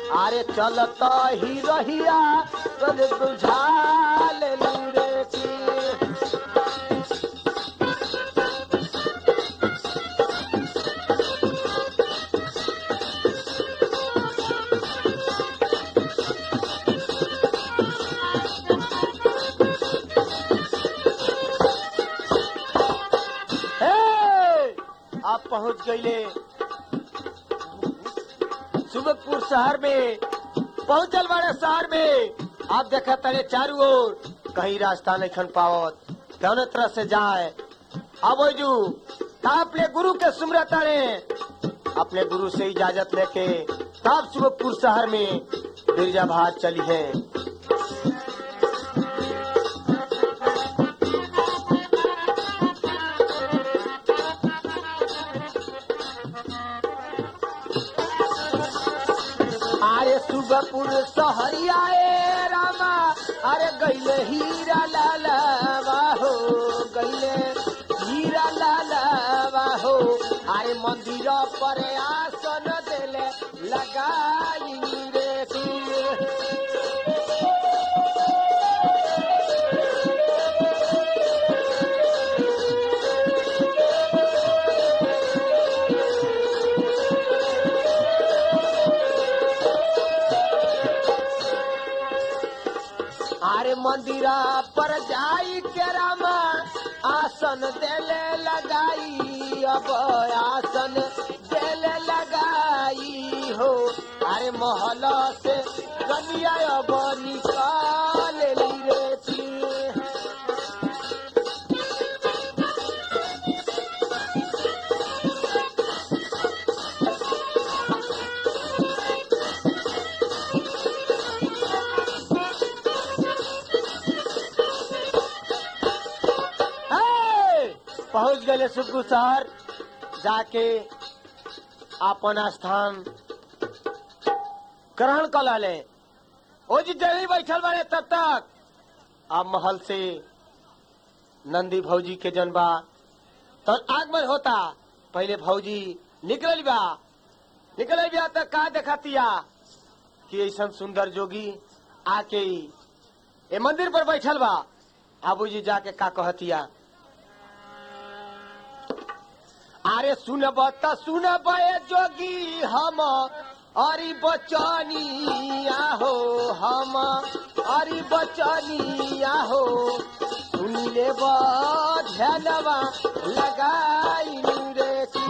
अरे चलत ही रहिया तोर बुझा ले रे की हे! आप पहुंच गईले सुबकपुर शहर में पहुंचल बड़े शहर में आप देखा तड़े चारू ओर कहीं रास्ता नहीं खन पावत कौन तरह से जाए अब जू अपने गुरु के सुमरा तड़े अपने गुरु से इजाजत लेके तब सुबकपुर शहर में बिरजा भात चली है अरे सुबपुर सहरिया ए रामा अरे गईले हीरा लाला हो गईले हीरा लाला हो अरे मंदिर पर आसन देले लगाई रे तू अरे मंदिरा पर जाई के रामा आसन देले लगाई अब आसन देले लगाई हो अरे महल से कनिया अब निकाल ली रे थी हे! पहुंच गए सुखू शहर जाके अपन स्थान ग्रहण कर लाले ओ जी जल्दी बैठल बारे तब तक अब महल से नंदी भौजी के जनबा तो आगमन होता पहले भौजी निकल बा निकल बा तक का देखतिया कि ऐसा सुंदर जोगी आके ए मंदिर पर बैठल बा आबूजी जाके का कहतिया अरे सुनब त सुनब ए जोगी हम अरी बचनिया हो हम अरी बचनिया हो सुनी ले ध्यानवा लगाई रे की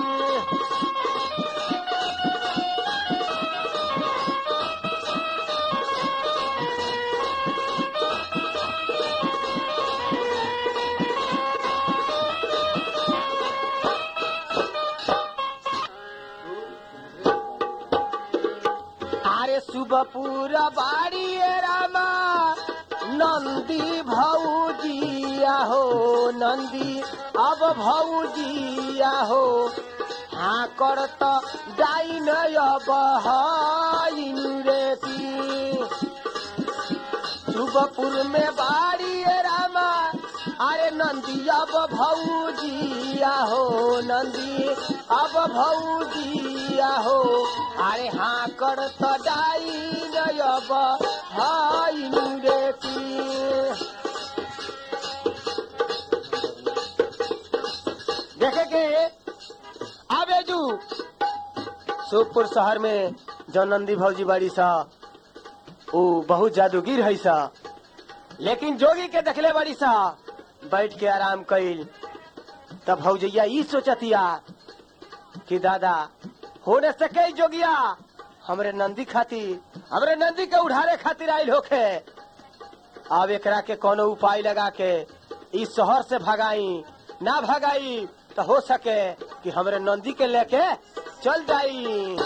अरे सुबपुर बाड़ी ए रामा नंदी भौजिया हो नंदी अब भौजिया हो हाँ करत डाइन अब हाइन रे की सुबपुर में बाड़ी ए रामा अरे नंदी अब भौजिया हो नंदी अब भौजिया हो अरे हाँ कर तो डाई अब हाई रे की देखे के आबे जू सुखपुर शहर में जो नंदी भौजी बाड़ी सा ऊ बहुत जादूगिर है सा लेकिन जोगी के देखले बड़ी सा बैठ के आराम कइल तब भौजैया ई सोचतिया कि दादा होने सके जोगिया हमरे नंदी खातिर हमरे नंदी के उड़ारे खातिर आइल होखे अब एकरा के कोनो उपाय लगा के इस शहर से भगाई ना भगाई तो हो सके कि हमरे नंदी के लेके चल जाई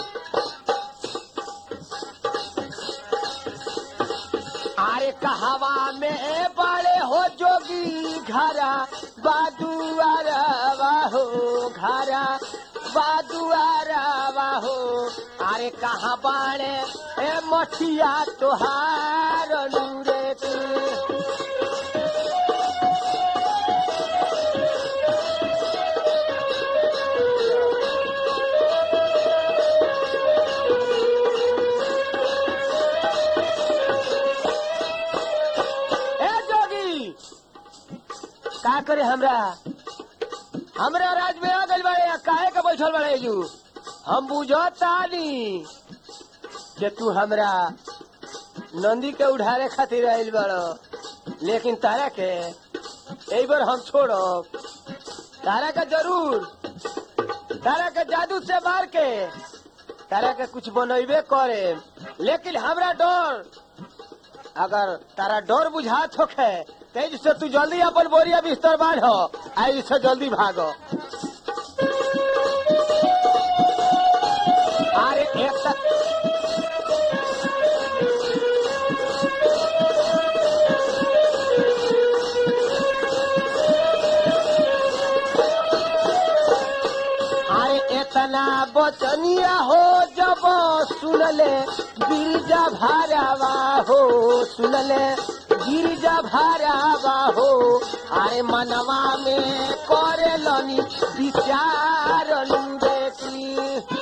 अरे कहवा में बड़े हो जोगी घरा बादुआरा हो घरा बादुआरा हो अरे कहाँ बाड़े ए मठिया तोहार नूरे तू करे हमरा हमरा राज में आ गइल बाड़े काहे के बैठल बाड़े जू हम बुझतानी कि तू हमरा नंदी के उठारे खातिर आइल बाड़ लेकिन तारा के एक बार हम छोड़ब तारा के जरूर तारा के जादू से मार के तारा के कुछ बनैबे करे लेकिन हमरा डर अगर तारा डर बुझात होखे तेज से तू जल्दी अपन बोरिया बिस्तर बांध आई से जल्दी भागो अरे एक तक अरे इतना बचनिया हो जब सुनले गिरजा भारावा हो सुनले गिरजा भारावा हो अरे मनवा में करे लनी विचार बेटी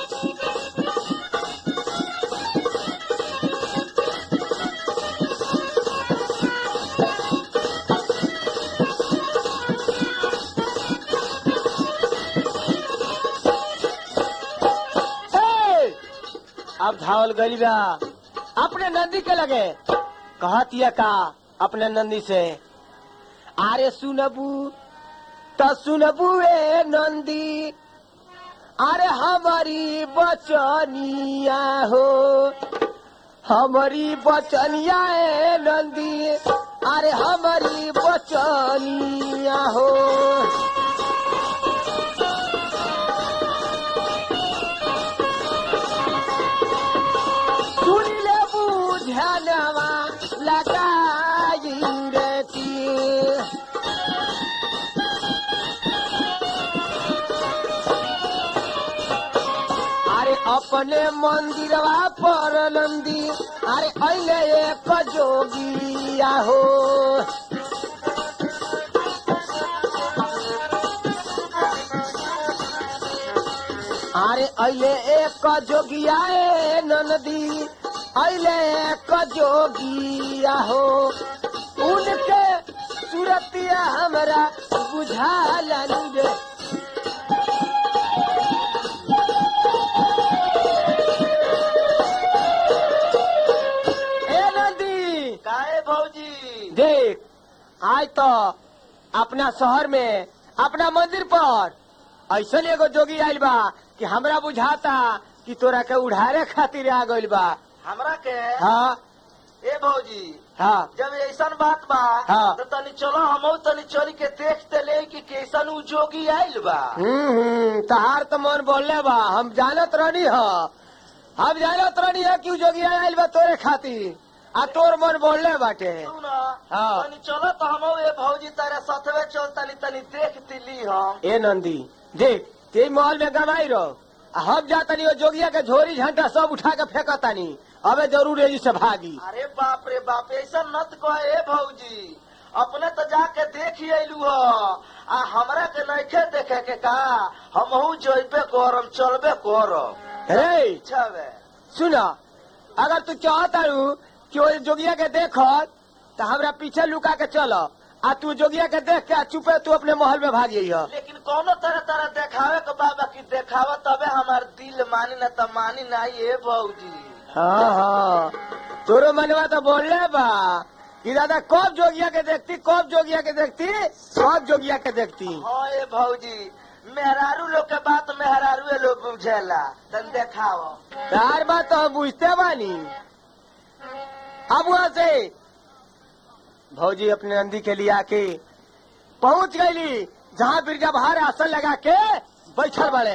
हे! अब धावल गई बा अपने नंदी के लगे कहतिया का अपने नंदी से आरे सुनबू त सुनबू ए नंदी अरे हमारी बचनिया हो हमारी बचनिया ए नंदी अरे हमारी बचनिया हो सुन ले बुझनवा लगाई रती अरे अपने मंदिरवा पर नंदी अरे अले एक जोगिया हो अरे अले एक जोगिया ए ननदी अले एक जोगिया हो उनके सूरतिया हमरा बुझालन गे ए नंदी काहे भौजी देख आज तो अपना शहर में अपना मंदिर पर ऐसा एगो जोगी आइल बा कि हमरा बुझाता कि तोरा के उड़ारे खातिर आ गइल बा हमरा के हाँ ए भौजी हाँ जब ऐसन बात बा हाँ। तो तनी चलो हम तनी चल के देखते ले कि कैसन उ जोगी आइल बा हम्म हम्म, तहार तो मन बोलले बा हम जानत रहनी ह हम जानत रहनी है कि उ जोगी आइल बा तोरे खातिर आ तोर मन बोलले बाटे सुन हाँ। तनी चलो तो हम ए भौजी तारे सतवे चल तनी तनी देख तिली हम ए नंदी देख ते महल में गवाई रहो आ हम जातनी ओ जोगिया के झोरी झंटा सब उठा के फेंकतानी अबे जरूर एजी से भागी अरे बाप रे बाप ऐसा नत कह ए भौजी अपने तो जाके देख ही अयलू ह आ हमरा के नइखे देखे के का हमहू जइबे करम चलबे करम रे छबे सुन अगर तू चाहता रू कि ओ जोगिया के देख तो हमरा पीछे लुका के चल आ तू जोगिया के देख के आ चुपे तू अपने महल में भाग जाइह लेकिन कोनो तरह तरह देखावे के बाबा की देखावा तबे हमार दिल मानी न त मानी ना ये भौजी हाँ हाँ तोरो मनवा तो बोलले बा कि दादा कब जोगिया के देखती कब जोगिया के देखती कब जोगिया के देखती हाँ ये भौजी मेहरारू लोग के बात मेहरारू लोग बुझेला तन देखाओ तार बात तो हम बुझते बानी अब वहां से भौजी अपने नंदी के लिए आके पहुंच गईली जहां बिरजा बहार आसन लगा के बैठल बड़े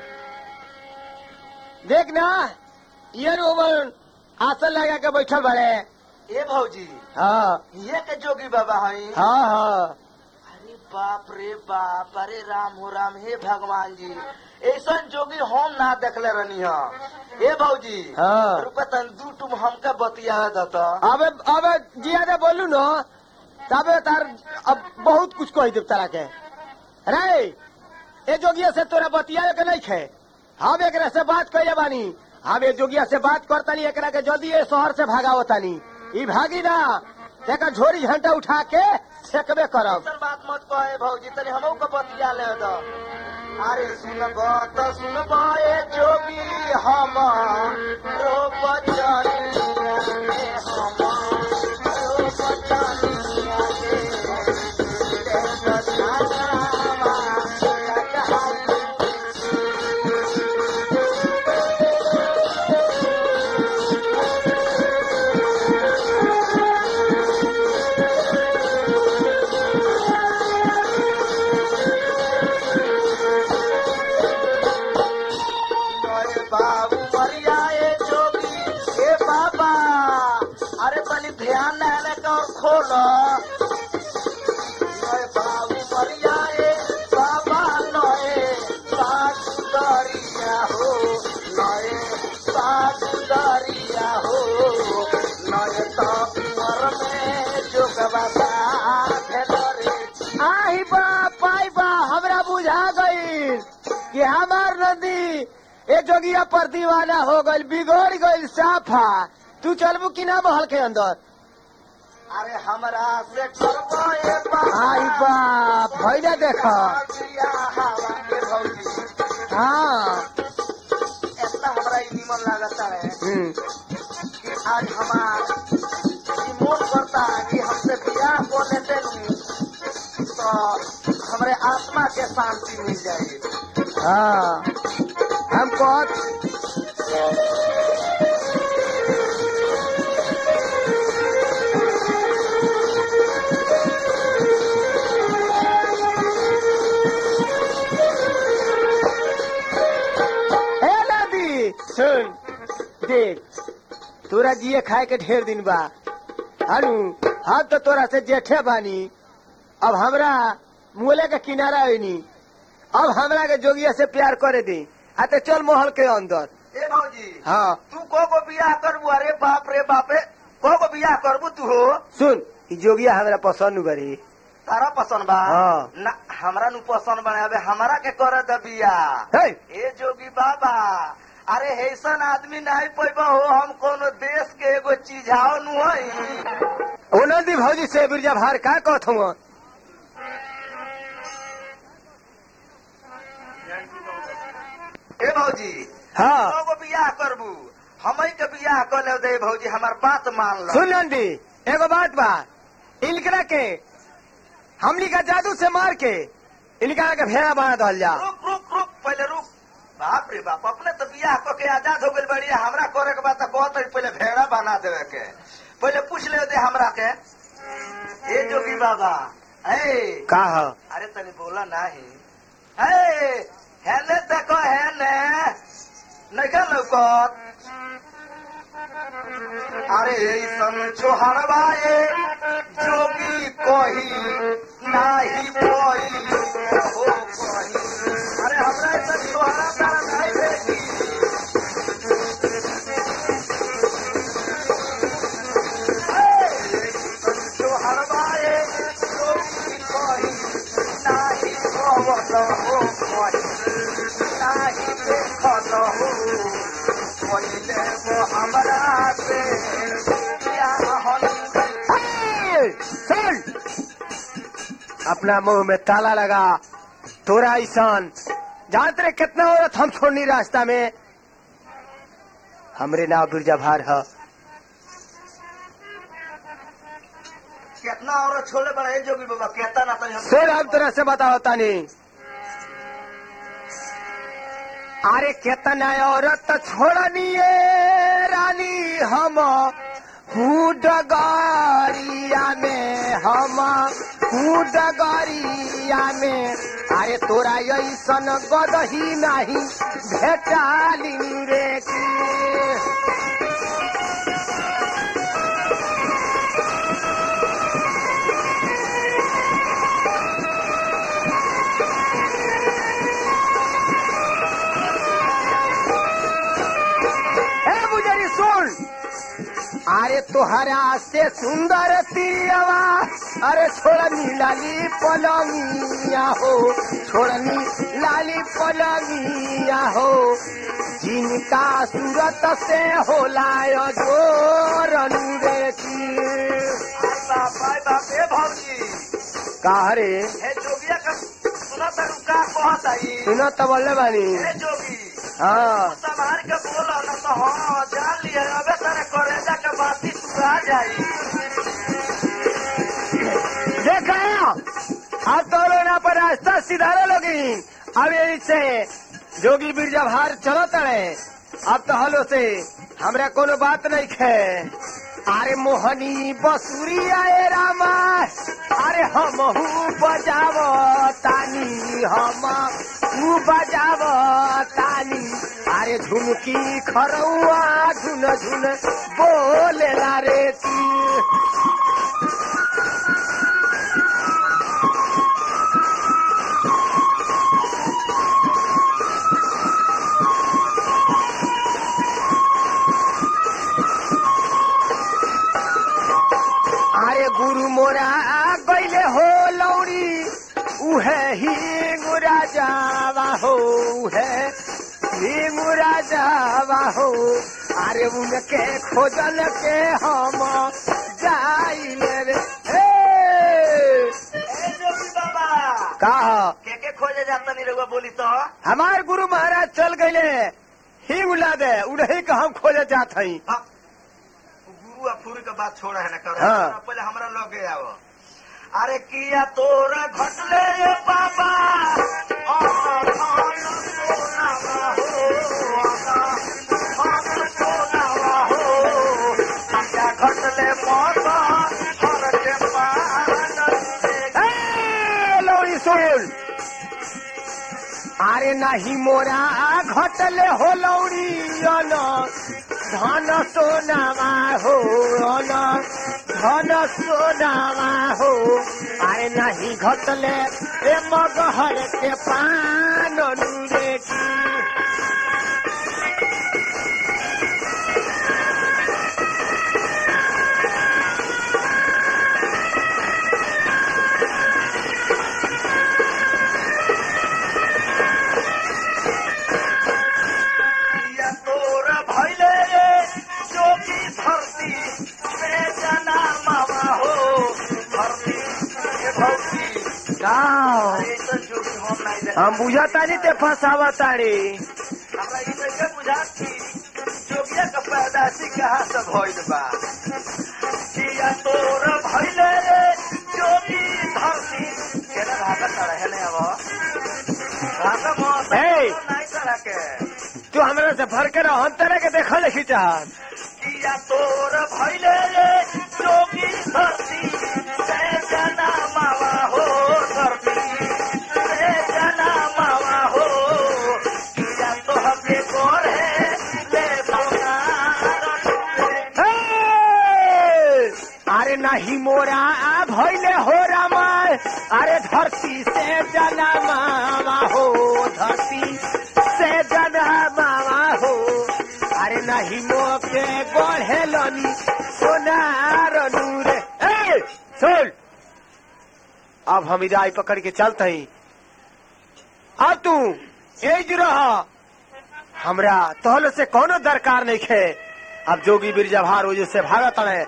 देख ना ये रोमन आसन लगा के बैठल बड़े ए भौजी हाँ ये के जोगी बाबा हई हाँ हाँ अरे बाप रे बाप अरे राम हो राम हे भगवान जी ऐसा जोगी हम ना देखले रहनी ह ए भौजी हाँ। रुपा तन दू टुम हमके बतिया दता अब अब जियादा बोलू न तबे तार अब बहुत कुछ कह देव तारा के रे ए जोगिया से तोरा बतिया के नहीं खे हम एकरा से बात कइले बानी हम ए जोगिया से बात करतानी एकरा के जल्दी ए शहर से भगावतानी ई भागी ना एक झोरी झंटा उठा के फेंकबे करब ऐसन बात मत कहे भौजी तनी हमहू के बतिया ले दो अरे सुनब तो सुनब ए जोगी हम रो बचनिया के हम रो बचनिया के सजावा सजावा अरे बाबू मरिया ए जोगी ए बाबा अरे तनी ध्यान देने का और खोलो अरे बाबू मरिया ए बाबा नए सासु दरिया हो नए सासु दरिया हो नए तो उमर में जोगबा भेलरे आई बा पाई बा हमरा बुझा गई कि हमार नदी ए जोगिया पर दीवाना हो गई बिगड़ गई साफा तू चलबू कि ना महल के अंदर अरे हमरा से करबो ए बाबा आई बाप भैया देख बिया हवा के भौजी हाँ इतना हमरा ई निमन लागता है हम्म, कि आज हमार ई मन करता है कि हमसे बियाह को लेते नहीं तो हमारे आत्मा के शांति मिल जाएगी हाँ हम कह हे नदी सुन देख तोरा जिए खाए के ढेर दिन बा हनु हम तो तोरा से जेठे बानी अब हमरा मुले के किनारा होनी अब हमरा के जोगिया से प्यार करे दी आ ते चल महल के अंदर ए भौजी हाँ तू को को बियाह करबू अरे बाप रे बापे को को बियाह करबू तू हो सुन ई जोगिया हमरा पसंद बड़ी तारा पसंद बा हाँ। ना हमरा नु पसंद बने अबे हमरा के करे द बियाह हे ए जोगी बाबा अरे ऐसन आदमी नहीं पैबा हो हम कोनो देश के एगो चीजाओ नु हई ओ नंदी भौजी से बिरजा भार का कहत हूँ ए भौजी हाँ एगो बियाह करबू हमई के बियाह कर ले दे भौजी हमार बात मान लो सुन नंदी एगो बात बा इनकरा के हमनी का जादू से मार के इनकरा के भेड़ा बना दल जा रुक रुक रुक पहले रुक बाप रे बाप अपने तो बियाह क के आजाद हो गइल बढ़िया हमरा करे के बात कहत रही पहले भेड़ा बना देवे के पहले पूछ ले दे हमरा के ए जोगी बाबा ए का ह अरे तनी बोला नाही हे हेने देखो हेने नैका लौकत अरे ऐसन छोहरवा ए जोगी कही नाही कोई हो कही अरे हमरा ऐसन छोहरा तारा नहीं देखी छोहरवा ए जोगी कही नाही भवत हो कही नाही देखत हो पहिले वो हमरा से बियाह हे, सुन अपना मुंह में ताला लगा तोरा ईशान जानते रे कितना औरत हम छोड़नी रास्ता में हमरे नाव बिरजा भार है कितना औरत छोड़े बड़े जोगी बाबा कहता ना तनी हम सुन हम तरह से बताओ तानी अरे कितना औरत छोड़निए रानी हम डगरिया में हम डगरिया में अरे तोरा ऐसन गदही नहीं भेटाली रे की हे बुजरी सुन अरे तोहरा से सुंदर तिरवा अरे छोड़नी लाली पलंगिया हो छोड़नी लाली पलंगिया हो जिनका सूरत से होला जोर रे की बाप बाय बाप ए भौजी का रे हे जोगिया का सुना तक का कहत आई सुनो तो बोले बानी हे जोगी हाँ संभाल के बोला न तो हाँ जान लिया अबे तेरे करेजा के बाती तू आ जाई देखा अब तो लोना पर रास्ता सिधारे लोगी अब यही से जोगी बिरजा भार चलो तड़े अब तो हलो से हमरा कोनो बात नहीं खे अरे मोहनी बसुरी आए रामा अरे हम बजाव तानी हम ऊ बजाव तानी अरे झुमकी खरौआ झुन झुन बोलेला रे ती अरे गुरु मोरा गैले हो लौड़ी उहे ही मुरा जावा हो उहे ही मुरा जावा हो अरे उनके खोजल के हम जाइले रे हे! ए जोगी बाबा का के के खोजे जाता नहीं रहुआ बोली तो हमार गुरु महाराज चल गए ही उला दे उन्हीं का हम खोजे जात हई हाँ, गुरु आ फूरी के बात छोड़ा है ना कर हाँ। पहले हमरा लगे आओ अरे किया तोरा घटले रे बाबा आहा, आहा, सोनावा हो, आहा, आहा, सोनावा हो। किया घटले मौत हर के पान से ए, लौड़ी सुन अरे नाही मोरा घटले हो लौड़ी अन धन सोनामा हो अन धन सोनामा हो अरे नाही घटले ए मगहर के पान नुरे की किया तोरा भैले रे जोगी धरती में जना मामा हो धरती के भौती गाँव अरे तो जोगी हम नहीं देख हम बुझतानी ते फसावतानी हमरा ई कैसे बुझात की जोगिया का पैदाशी कहाँ से भइल बा किया तोरा भैले रे जोगी धरती केना भागा चढ़े है ने अब भागा मौत ए! नहीं चढ़ा के तू हमरा से भर के रह तरह के देखल लिखी चाहत किया तोर भैले रे जोगी धरती से जना मावा हो धरती से जना मावा हो किया तो हके कोर है ले हे! अरे नहीं मोरा भैले हो रामा अरे धरती से जना मामा हो धरती से जना मामा हो अरे नहीं मोके बढ़े लनी सोनार नूरे ए सुन अब हम इदाई पकड़ के चलते ही अब तू एज रहा हमरा तोहल से कोनो दरकार नहीं खे अब जोगी बिरजा भार वजह से भागत है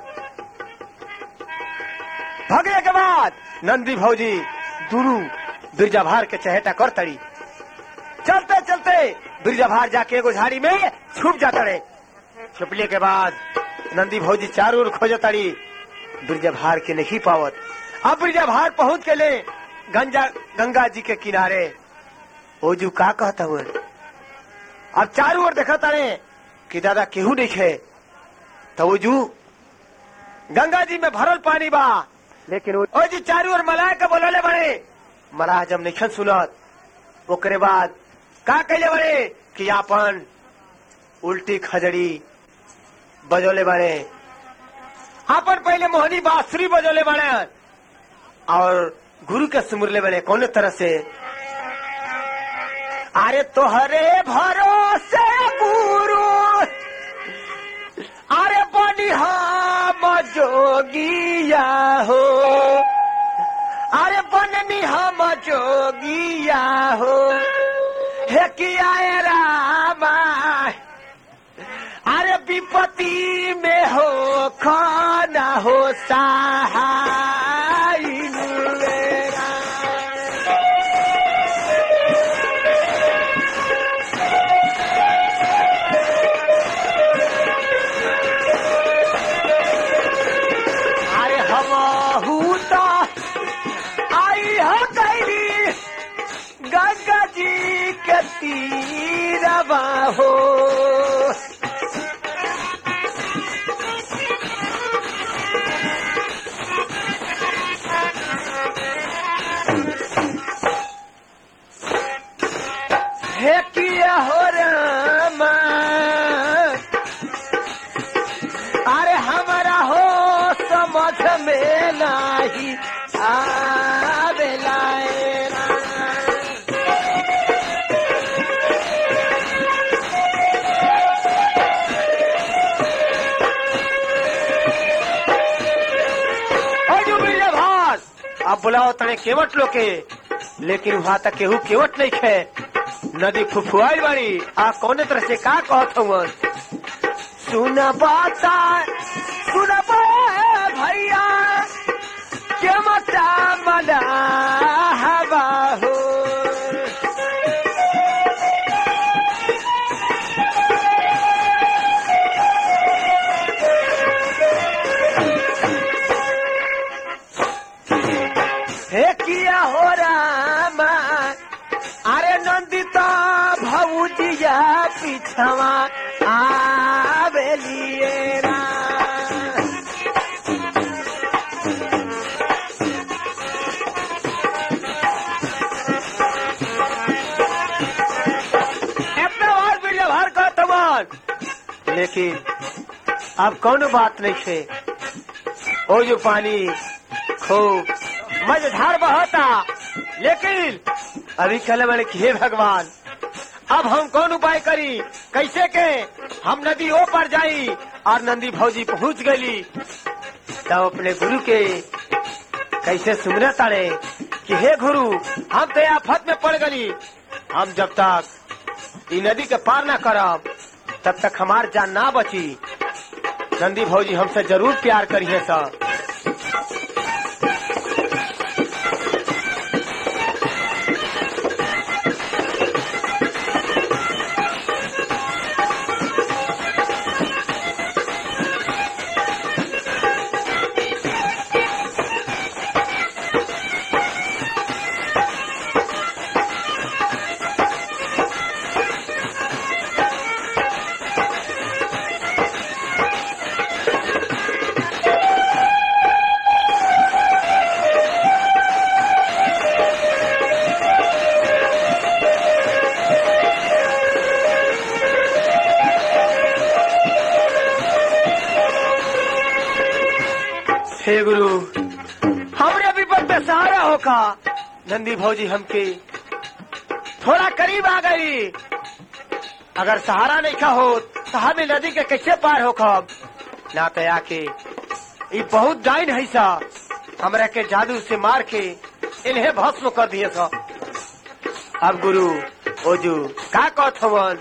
भगने के बाद नंदी भौजी दुनू बिरजा भार के चहेटा कर तड़ी चलते चलते बिरजा भार जाके एगो झाड़ी में छुप जाता रे छुपले के बाद नंदी भौजी चारों ओर खोज तड़ी बिरजा भार के नहीं पावत अब बिरजा भार पहुंच के ले गंजा गंगा जी के किनारे ओजू का कहता हुए अब चारों ओर देखा तारे कि दादा केहू नहीं खे तो ओजू गंगा जी में भरल पानी बा लेकिन ओ ओ जी चारों ओर मलाह के बोलले बड़े मलाह जब नहीं सुनत ओकरे बाद का कहले बड़े कि आपन उल्टी खजड़ी बजोले बड़े आपन पहले मोहनी बांसुरी बजोले बड़े और गुरु के सुमुरले बड़े कौन तरह से अरे तोहरे भरोसे गुरु अरे बनी हम जोगिया हो अरे बननी हम जोगिया हो हे किया रामा अरे विपद विपत्ति में हो खाना हो सहाय मेरा अरे हम तो आई हो कैली गंगा जी के तीरवा हो हे किया हो रामा अरे हमारा हो समझ में नाही आवेला ए राम। अजू बिरजा भास अब बुलाओ तने केवट लोके लेकिन वहां तक केहू केवट नहीं खे नदी फुफुआई बाड़ी आ कौने तरह से का कहत हवन सुन बाता सुन भैया के मता मना हवा हो हे किया हो रामा अरे नंदिता भौजिया पिछवा आवेलिए राम। अपना और वीडियो भर का तमान लेकिन अब कौन बात नहीं है ओ जो पानी खूब मझधार बहता लेकिन अभी कल मैंने कि हे भगवान अब हम कौन उपाय करी कैसे के हम नदी ओ पर जाई और नंदी भौजी पहुंच गई तब अपने गुरु के कैसे सुमरे ताड़े कि हे गुरु हम तो आफत में पड़ गई हम जब तक ई नदी के पार ना करब तब तक हमार जान ना बची नंदी भौजी हमसे जरूर प्यार करिए सर हे गुरु हमरे विपद में सहारा होका नंदी भौजी हमके थोड़ा करीब आ गई अगर सहारा नहीं खा हो तो हमें नदी के कैसे पार हो खब ना तो आके ये बहुत डाइन है सा हमरा के जादू से मार के इन्हें भस्म कर दिए सा अब गुरु ओजू का कहत हवन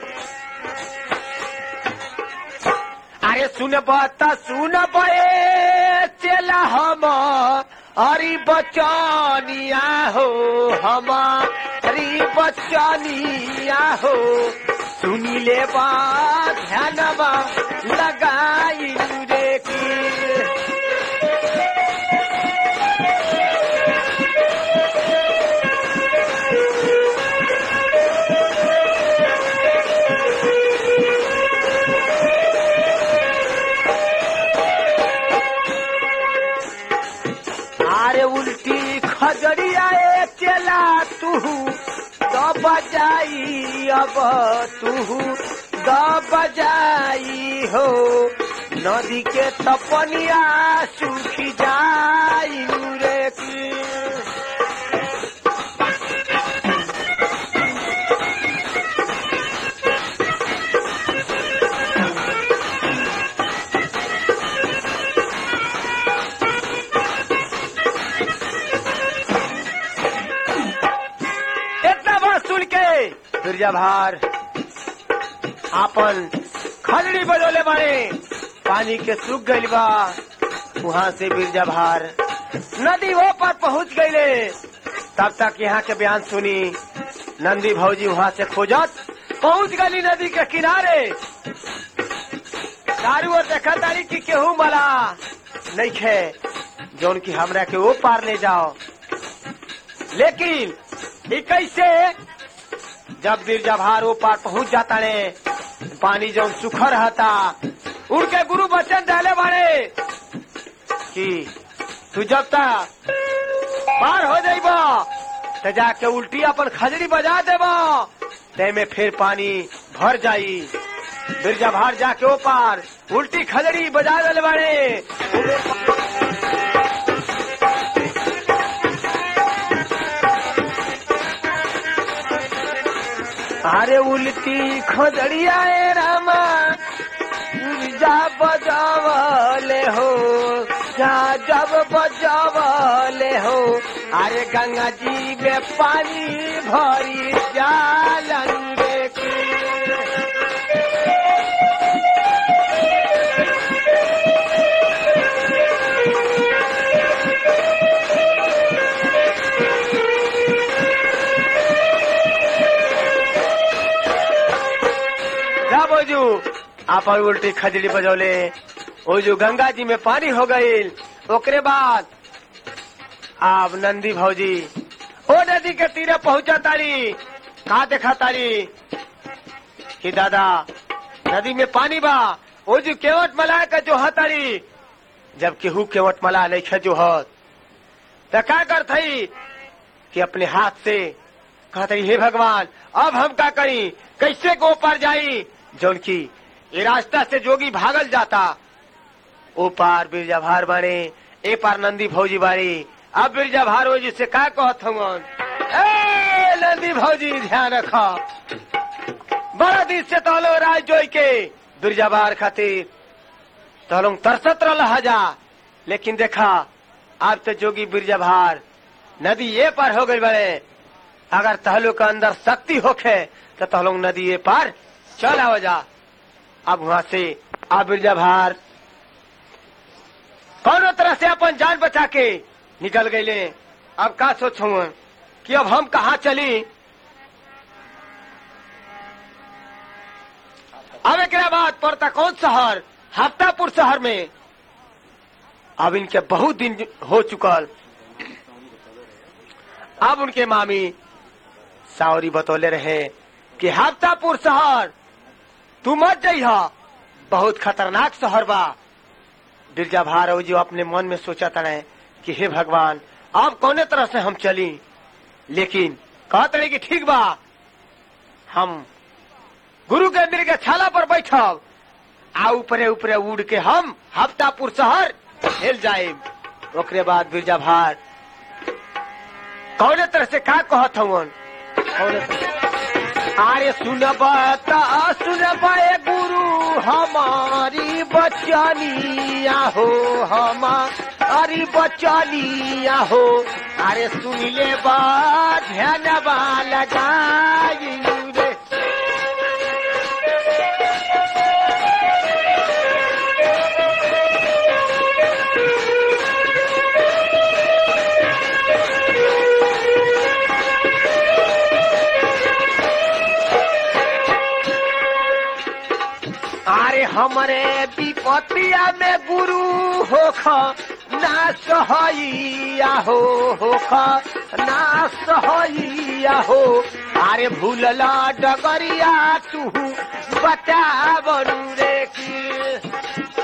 अरे सुन बता सुन बे चला हम हरी बचनिया हो हम हरी बचनिया हो सुनी ले बा ध्यानवा लगाई रे की अरे उल्टी खजड़िया ए चला तू द बजाई अब तू द बजाई हो नदी के तपनिया सूखी जाई रे की इतना बात सुन के दुर्जा भार आपन खजड़ी बजोले बारे पानी के सूख गइल बा वहाँ से बिरजा भार नदी वो पर पहुँच गईले तब तक यहाँ के बयान सुनी नंदी भौजी वहाँ से खोजत पहुँच गली नदी के किनारे दारू और देखा तारी की केहू मला नहीं खे जौन की हमरा के वो पार ले जाओ लेकिन ई कैसे जब बिरजा भार वो पार पहुंच जाता ने पानी जौन सुखा रहता उनके गुरु बचन डाले बाड़े कि तू जब तक पार हो जाइबा तो जाके उल्टी अपन खजरी बजा देबा ते में फिर पानी भर जाई बिरजा भार जाके ओ पार उल्टी खजड़ी बजा दिले बाड़े अरे उल्टी खजड़िया ए रामा जा बजावले हो जा जब बजावले हो अरे गंगा जी में पानी भरी जालंगे की जा बोजू आप उल्टी खजड़ी बजौले ओ जो गंगा जी में पानी हो गई ओकरे बाद आप नंदी भौजी ओ नदी के तीरे पहुंचा तारी कहा देखा तारी कि दादा नदी में पानी बा ओ जो केवट मला का जो हतारी जब केहू केवट मला नहीं खे जो हत तो क्या कर थई कि अपने हाथ से कहते हे भगवान अब हम का करी कैसे को पार जाई जौन की ये रास्ता से जोगी भागल जाता ओ पार बिरजा भार बारे ए पार नंदी भौजी बारी अब बिरजा भार हो जिससे का कहत हूँ ए नंदी भौजी ध्यान रखो बड़ा दिन से तहलो राज जोई के बिरजा भार खातिर तहलों तरसत रहा जा लेकिन देखा अब तो जोगी बिरजा भार नदी ये पार हो गई बड़े अगर तहलो के अंदर शक्ति होखे तो तहलों नदी ये पार चल आओ जा अब वहां से आ बिरजा भार कौनो तरह से अपन जान बचा के निकल गए अब का सोचू कि अब हम कहा चली अब एक बाद पड़ता कौन शहर हफ्तापुर शहर में अब इनके बहुत दिन हो चुकल अब उनके मामी सावरी बतौले रहे कि हफ्तापुर शहर तू मत जइहा बहुत खतरनाक शहर बा बिरजा भार जो अपने मन में सोचा तड़े कि हे भगवान अब कौने तरह से हम चली लेकिन कहत रहे कि ठीक बा हम गुरु के अंदर के छाला पर बैठब आ ऊपरे ऊपरे उड़ के हम हफ्तापुर शहर हेल जाए ओकरे बाद बिरजा भार कौने तरह से का कहत हवन कौने तरह अरे सुनबा ता सुनबा ए गुरु हमारी बचनिया हो हमारी बचनिया हो अरे सुन ले बा ध्यान बा लगाई रे अरे हमरे विपतिया में गुरु होख ना सहैया हो होख ना सहैया हो अरे भूलला डगरिया तू बता बरू रे की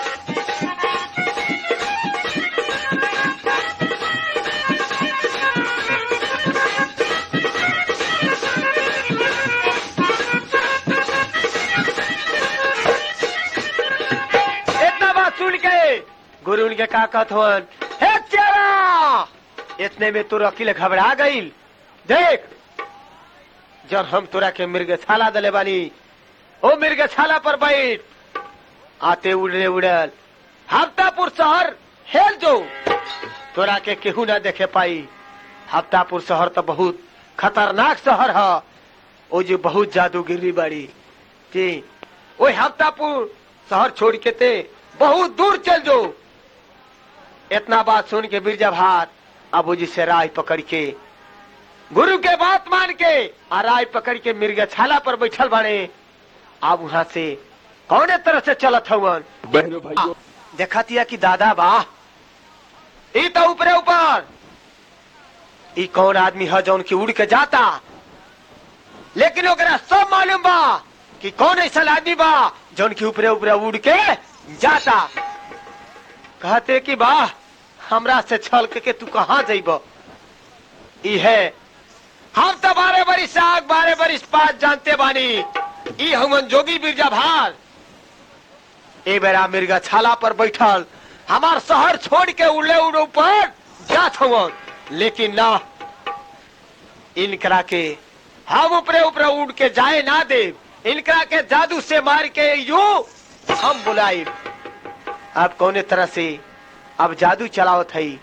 इतना बात सुन के गुरु उनके का कहत हवन हे चेरा इतने में तोर अकील घबरा गई देख जब हम तोरा के मृगशाला दले बानी ओ मृगशाला पर बैठ आते उड़े उड़ल हफ्तापुर शहर हेल जो तोरा के केहू ना देखे पाई हफ्तापुर शहर तो बहुत खतरनाक शहर है ओ जो बहुत जादूगिरी बाड़ी जी ओ हफ्तापुर शहर छोड़ के ते बहुत दूर चल जो इतना बात सुन के बिरजा भात अबू जी से राय पकड़ के गुरु के बात मान के आ राय पकड़ के मिर्गा छाला पर बैठल बाड़े अब वहां से कौने तरह से चलत हवन बहनों भाइयों देखतिया कि दादा बा ई तो ऊपरे ऊपर ई कौन आदमी है जौन की उड़ के जाता लेकिन ओकरा सब मालूम बा कि कौन ऐसा आदमी बा जौन की ऊपरे ऊपरे उड़ के जाता कहते कि बा हमरा से छल के, के तू कहाँ जइब ई है हम तो बारह बरिस आग बारह बरिस पास जानते बानी ई हमन जोगी बिरजा भार ए बेरा मिर्गा छाला पर बैठल हमार शहर छोड़ के उड़े उड़े ऊपर जात हवन लेकिन ना इनकरा के हम ऊपरे ऊपरे उड़ के जाए ना दे इनकरा के जादू से मार के यू हम बुलाई अब कौने तरह से अब जादू चलावत हई